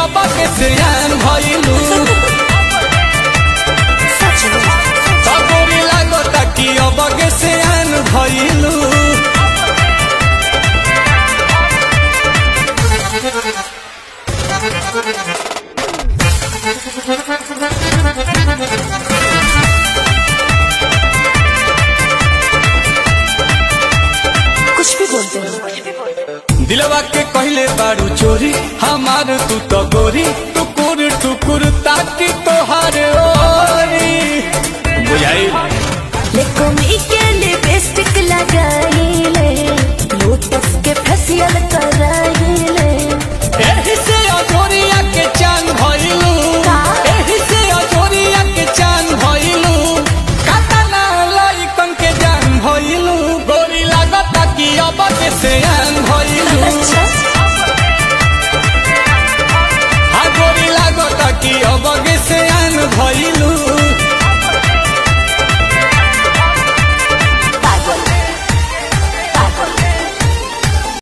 अब के सियान भइलू सच में तबोरी लागता कि अब के सियान भइलू कुछ भी बोलते हो दिलवा के कहले बारू चोरी हमार तू तो गोरी टुकुर टुकुर ताकि तोहार ओरी बुझाई लेको मी के लिपस्टिक लगाई ले लोटस के फेशियल कराई